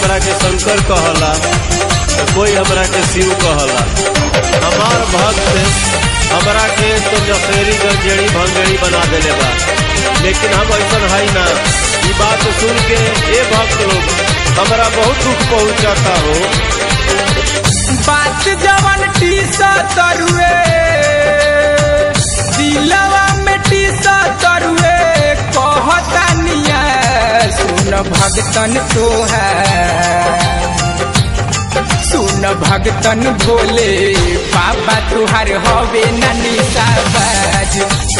हमरा के शंकर कहला तो कोई हमरा के शिव कहला हमार भक्त हमरा के तो नशेरी गंजेड़ी भंगेड़ी बना देले बा लेकिन हम ऐसा है ना ये बात सुन के ए भक्त लोग हमरा बहुत दुख पहुंचाता हो बात जवन टीसा तरुए दिलवा में टीसा तरुए कहता निया सुन भगतन तो है सुन भगतन भोले बाबा तुहार हवे ननी साबाज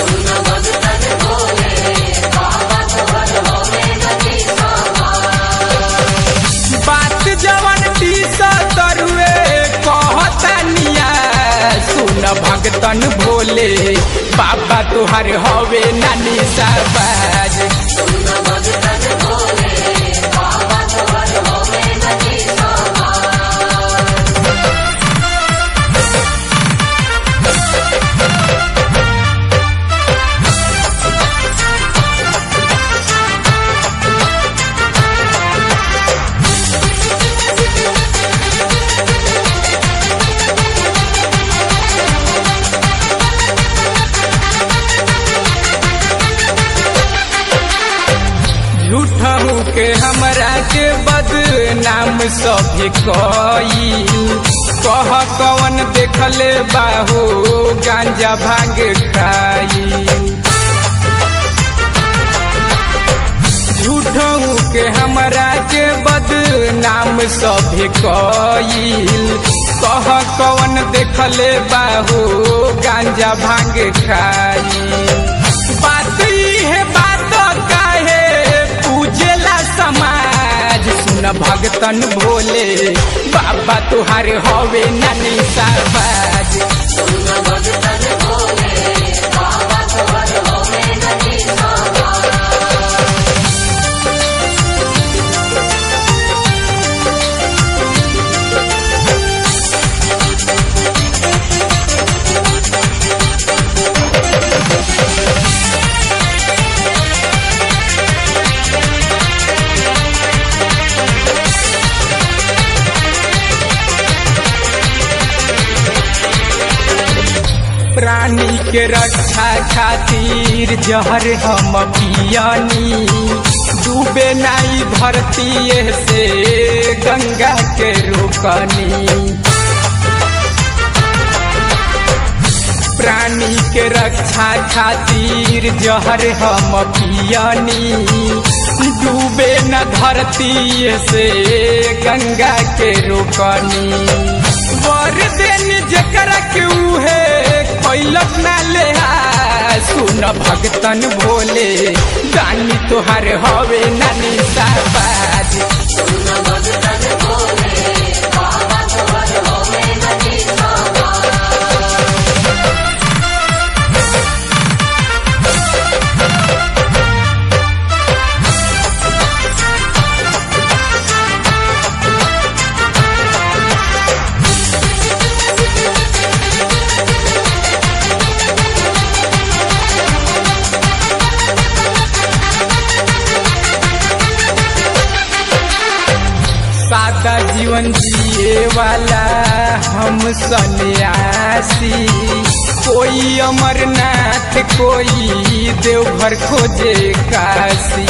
बात जवन टीसा तरुए कहता निया सुन भगतन भोले बाबा तुहार हवे नानी साबाज झूठहू के हमरा के बदनाम सभे कई कह कवन देखले बाहो गांजा भांग खाई झूठहू के हमरा के बदनाम सभे कईल कह कवन देखले बाहो गांजा भांग खाई बात है बात काहे पूजेला समाज सुन भगतन भोले बाबा तुहार हवे नानी साबाज प्राणी के रक्षा खातिर जहर हम पियानी डूबे नाई धरती से गंगा के रोकनी प्राणी के रक्षा खातिर जहर हम पियानी डूबे न धरती से गंगा के रोकनी वर देनी जकरा के उहे कैलक ना ले सुन भगतन भोले दानी तोहार हवे नानी साबाज सादा जीवन जिए वाला हम सन्यासी कोई अमरनाथ कोई देवघर खोजे काशी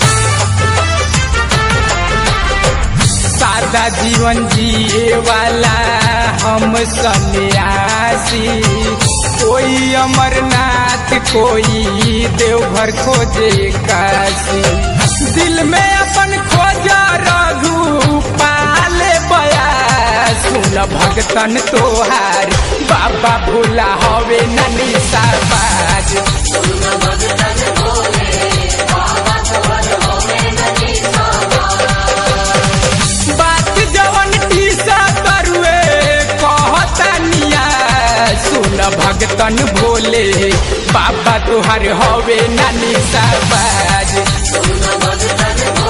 सादा जीवन जिए वाला हम सन्यासी कोई अमरनाथ कोई देवघर खोजे काशी दिल में अपन खोजा रघु पाले बया सुन भगतन तोहार बाबा भोला हवे ननी साबाज बात जवन टीसा करुए कहता निया सुन भगतन भोले बाबा तुहार हवे नानी साबाज